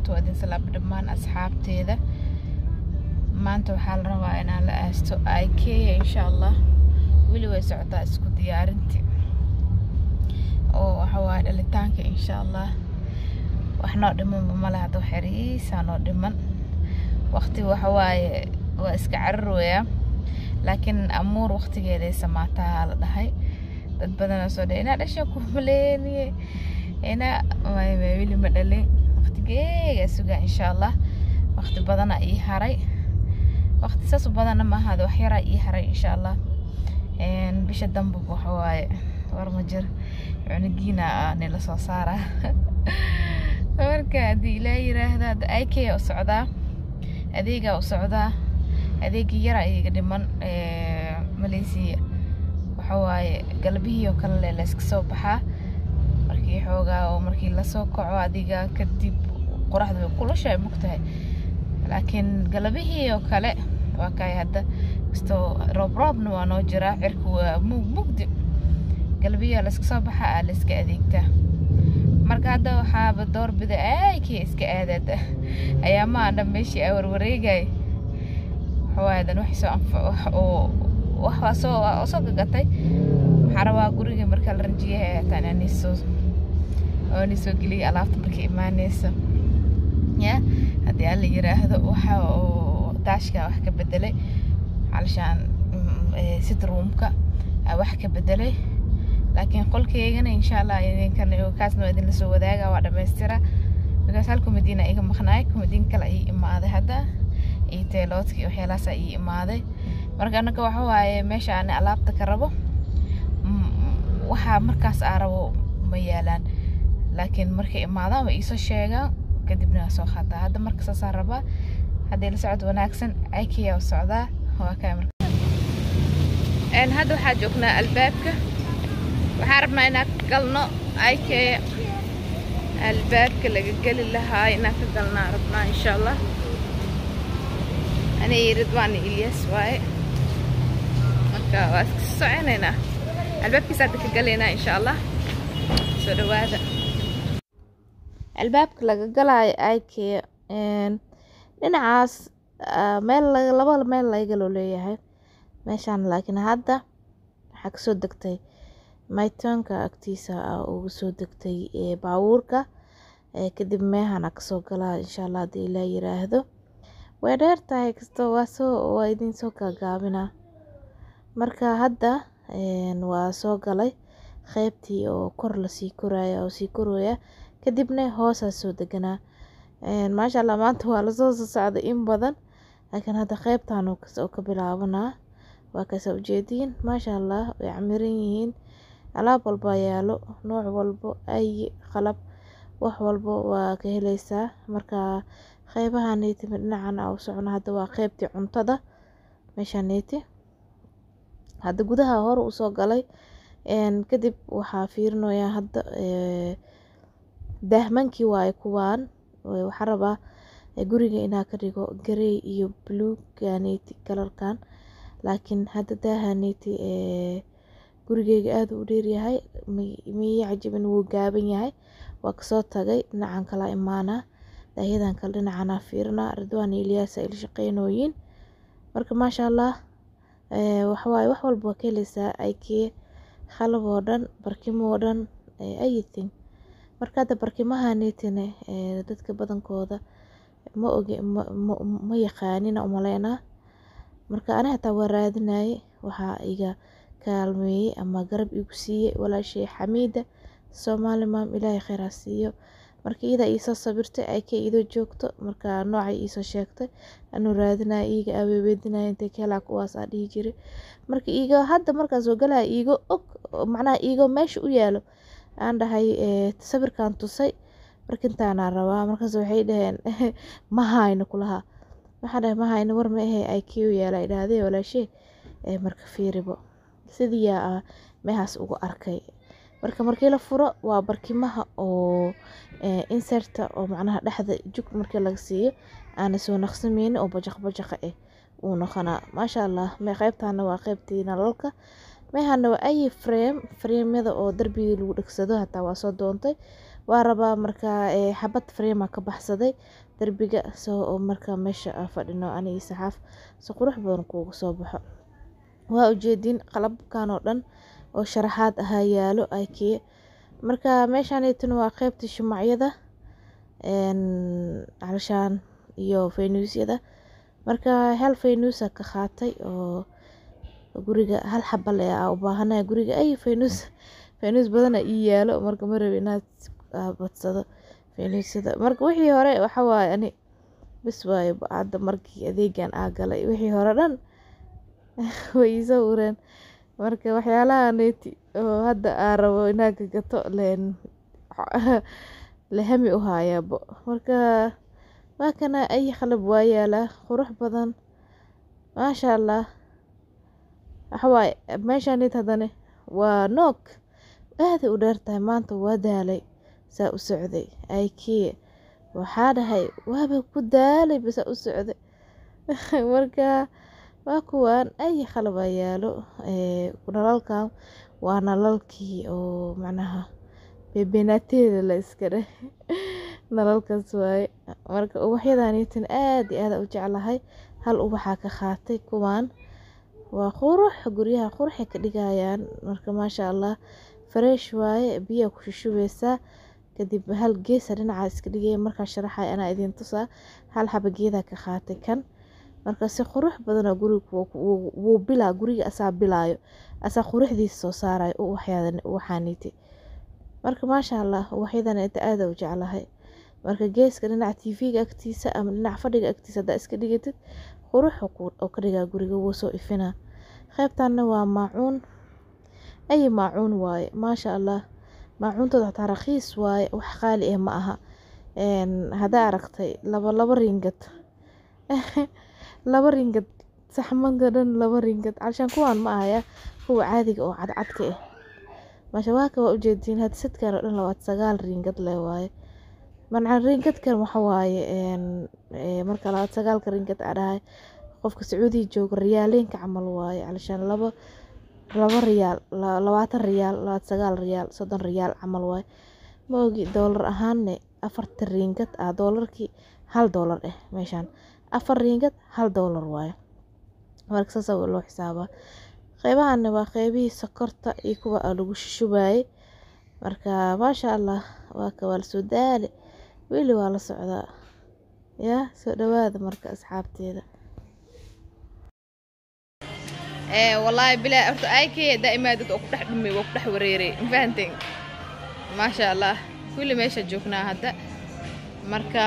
barakaatu waa idin salaam dhammaan asxaabteeda maanta waxaa la rabaa inaan la aasto ikea insha allah weli way socotaa isku diyaarintii oo waxa waaye dhalitaanka insha allah wax noo dhimanba male hadda wax yariisaa noo dhiman waqti waxa waaye waa iska cararooyaa laakiin amuur waqtigeeday samaataa la dhahay dad badanoo soo dhe inaa dhasha ku maleeniye inaa weli ma dhalin waqtigeega sugaa insha allah waqti badana ii haray waqti saas u badana ma ahaada wax yaraa ii haray insha allah bisha damba waxa waaye war ma jir cunugiina nila soo saara marka haddii ilaa yiraahda hadda ikea u socdaa adeegaa u socdaa adeegii yaraa iiga dhiman malaysia waxa waaye galbihii oo kale le layska soo baxaa markii xoogaa oo markii lasoo kaco adiga kadib qoraxda way kulushaay mogtahay laakiin galabihii oo kale waa kay hadda kastoo roob roobna waa noo jiraa cirka waa mug mugdi galbihii oo layska soo baxa aa layska adeegtaa marka hadda waxaaba doorbida aykii iska aadaad ayaa ma adhan meeshii aa warwareegay waxawaadan wax soo anfac oo wax waa soo waa soo gagatay waxaa rabaa guriga marka la ranjiyaha hataan ani soo oo ni soo geliyay alaabta markay imaaneyso ya haddii alla yiraahdo waxa oo daashka wax ka bedelay علشان sit roomka wax ka bedelay laakiin qolkeygana insha allah idinkan kaasna waa idin lasoo wadaaga waa dhamaystira because hal kumadiina iga maqnaay kumadiin kale ii imaaday hadda iyo teeloodkii waxyaalahaasa ii imaaday marka anaga waxa waaye meesha aan alaabta ka rabo waxaa markaas aa rabo ma yaalaan laakiin markay imaadaan waa iisoo sheegaan kadibna waa soo qaataa hadda marka saasaa rabaa haddii la socod wanaagsan ikea u socdaa waa kaa marka hadda waxaa joognaa albaabka waxaan rabnaa inaan ka galno ikea albaabka laga geli lahaa inaan ka galnaa rabnaa insha allah ani ridwaan ilyas waaye marka waa iska soconaynaa albaabkiisa hadda ka galaynaa insha allah soo dhawaada albaabka laga galaayo ikea dhinacaas meel laba meel lagaloo leeyahay meeshaan laakiin hadda waxaa kasoo degtay maytoonka agtiisa uga soo degtay baabuurka kadib meehana kasoo galaa insha allah haddii ilaa yiraahdo way dheer tahay kastoo waa soo waa idin soo gaagaabinaa marka hadda waa soo galay qeybtii oo kor lasii koraya oo sii korooya kadibna hoosaa soo deganaa maasha allah maanta waa lasoo soo socday in badan laakiin hadda qeybtan oo ka bilaabanaa waa kasa ujeediin maasha allah way camiran yihiin alaab walba yaalo nooc walbo ay qalab wax walbo waa ka heleysaa marka qeybaha neyti dhinacan u socno hadda waa qeybtii cuntada meesha neyti hadda gudaha hore usoo galay kadib waxaa fiirinayaa hadda daahmankii waaye kuwaan waxaa rabaa guriga inaa ka dhigo garey iyo blueganeti kalarkan laakiin hadda daahaneti gurigeyga aada u dheeryahay miya cajabin wuu gaaban yahay waa kasoo tagay dhinacan kala imaanaa daayadan kale dhinacana fiirinaa ridwaan ilyaasa il shaqeynooyin marka maasha allah waxawaaye wax walba waa ka heleysaa ikea qalab oo dhan barkimo oo dhan anything marka hadda barkimahaneetine dadka badankooda ma oge ma yaqaanina umaleynaa marka ani hataa waa raadinaye waxaa iga kaalmeeyey ama garab igu siiyey walaashay xamiida soomaali maam ilaahay kheyraa siiyo marka iyadaa iisoo sabirtay ayka idoo joogto marka noocay iisoo sheegtay anuu raadinaya iiga aweeweedinaya intay ka helaa kuwaas aa dhihi jiray marka iigo hadda markaas oo galaya iigo og macnaha iigo meesha u yaalo aan dhahay sawirkan tusay markintaanaa rabaa markaas waxay dhaheen ma hayno kulahaa waxaan dhahay ma hayno war ma ahe ikeu yaala idhaahdee walaashee marka fiiribo sidiiyaa ah meehaas ugu arkay marka markii la furo waa barkimaha oo inserta oo macnaha dhexda jug markii laga siiyo aana soo naqsameynin oo bajaq bajaqa ah uu noqonaa maasha allah qeybtaana waa qeybtii nalalka meehana waa ayi frame frameyada oo darbigii lagu dhegsado hataa waa soo doontay waa rabaa markaa xabad freema ka baxsaday derbiga soo markaa meesha fadhino anigi saxaaf si qurux badan kuugu soo baxo waa ujeedin qalabkan oo dhan oo sharaxaad ahaa yaalo ikea marka meeshaaneytuna waa qeybta shumacyada calashaan iyo faynuusyada marka hal faynuusa ka qaatay oo guriga hal xaba le aa u baahanaya guriga ay faynuus faynuus badana ii yaalo marka ma rabi inaad badsado faynuusyada marka wixii hore waxa waaye ani bis waaye hadda markii adeegan aa galay wixii hore dhan way iisoo ureen marka waxyaalaha neeti oo hadda aa rabo inaa ka gato leen lehami u haayaabo marka waa kana ay qalab waa yaalaa qurux badan maasha allah waxawaaye meeshaanit haddane waa noog aaday u dheer tahay maanta waa daalay saa u socday ikea waxaa dhahay waaba ku daalay basaa u socday marka waa kuwaan ay qalabaa yaalo nalalkan waa nalalkii oo macnaha bebenaateeda la iska dheh nalalkaas waaye marka ubaxyadaniitan aad iyo aada u jeclahay hal ubaxaa ka qaatay kuwaan waa qurux guryaha quruxay ka dhigayaan marka maasha allah fresh waaye biyaa ku shushubeysaa kadib hal geesa dhinaca iska dhigaya markaa sharaxay anaa idin tusaa hal xaba geedaa ka qaatay kan marka si qurux badanoo guriga wuu bilaa guriga asaa bilaayo asaa quruxdiisa soo saarayo uwaxaaniti marka maasha allah uwaxyadan inta aada u jeclahay marka geeska dhinaca tv-ga agtiisa ama dhinaca fadhiga agtiisa haddaa iska dhigatid qurux oo ka dhigaa guriga wuu soo ifinaa qeybtanna waa maacuun ay maacuun waaye maasha allah maacuuntooda xataa rakiis waaye wax qaali ah ma aha haddaa aragtay laba laba ringad laba ringad saxmanka dhan laba ringad calshaan kuwaan ma ahaya kuwa caadiga oo cadcadka ah maasha waaka waa ujeediin hadsadkan oo dhan labaad sagaal ringad le waaye manca ringadkan waxa waaye marka labaad sagaalka ringad aa dhahay qofka sacuudiga jooga riyaaleenka camal waaye calshaan laba laba riyaal labaatan riyaal labaad sagaal riyaal soddon riyaal camal waaye ma ogi doolar ahaanne afarta ringad ah doolarkii hal doolar eh meeshaan afar ringad hal doolar waaye marka saasa loo xisaabaa qeybahanna waa qeybihii sokorta iyo kuwa lagu shushubaayey marka maasha allah waa ka waa lasoo daale weli waa la socdaa yaa soo dhawaada marka asxaabteeda wallaahi bilaa horta ikea daa'imaadad oo ku dhex dhumay waa ku dhex wareeray mafahanteen maasha allah kulli meesha joognaa hadda marka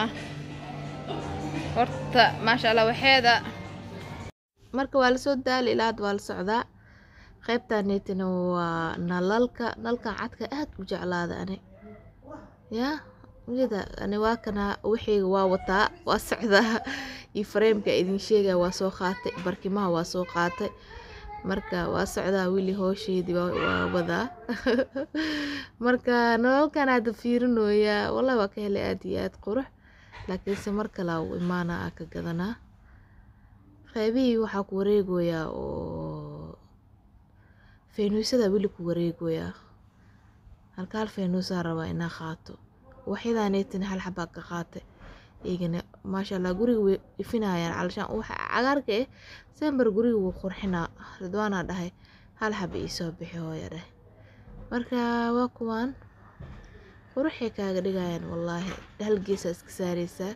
horta maasha allah waxeeda marka waa lasoo daali ilaa hadda waa la socdaa qeybtaneetina waa nalalka nalkan cadka aad u jeclaada ani yaa ujeeda ani waa kana wixiyga waa wataa waa socdaa iyo fareemka idin sheegaya waa soo qaatay barkimaha waa soo qaatay marka waa socdaa wili hoosheedii waa wadaa marka nalalkan hadda fiirinooyaa wallahi waa ka helay aad iyo aad qurux laakiinse mar kalaa u imaana aa ka gadanaa qeybihii waxaa ku wareegoyaa oo faynuusyada weli ku wareegoyaa halka hal faynuusaa rabaa inaa qaato waxyadaaneetin hal xabaa ka qaatay iyagana maasha allah guriga way ifinayaan calashaan waxa cagaarka eh sembar guriga wuu qurxinaa ridwaanaa dhahay hal xaba iisoo bixi hooya dheh marka waa kuwaan quruxay kaaga dhigayaan wallaahi hal geesaa iska saareysaa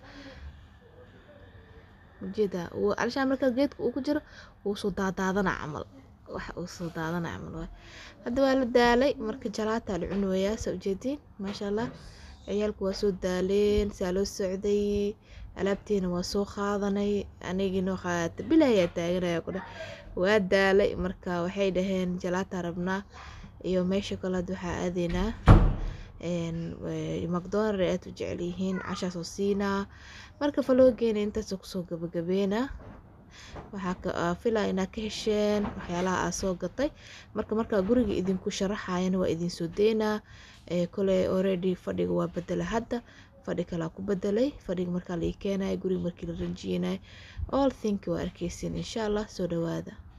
ujeeda calashaan markaa geedka uu ku jiro wuu soo daadaadana camal wax uu soo daadana camal waay hadda waa la daalay marka jalaataa la cunayaa saa ujeediin maasha allah ciyaalku waa soo daaleen saa loo socday alaabteena waa soo qaadanay anigiinoo qaata bilaayaa taaganaya ku dheh waa daalay marka waxay dhaheen jalaataa rabnaa iyo meesha kale hadda waxaa aadeynaa macdonald aad u jecel yihiin cashaa soo siinaa marka faloogeena intaasoo kusoo gabagabeena waxaa filaa inaad ka hesheen waxyaalaha aa soo gatay marka markaa guriga idinku sharaxayana waa idinsoo deynaa kole already fadhiga waa bedela hadda fadhi kalaa ku bedelay fadhiga markaa la ii keenaya guriga markii la ranjiyeenay all think waa arkeysin insha allah soo dhawaada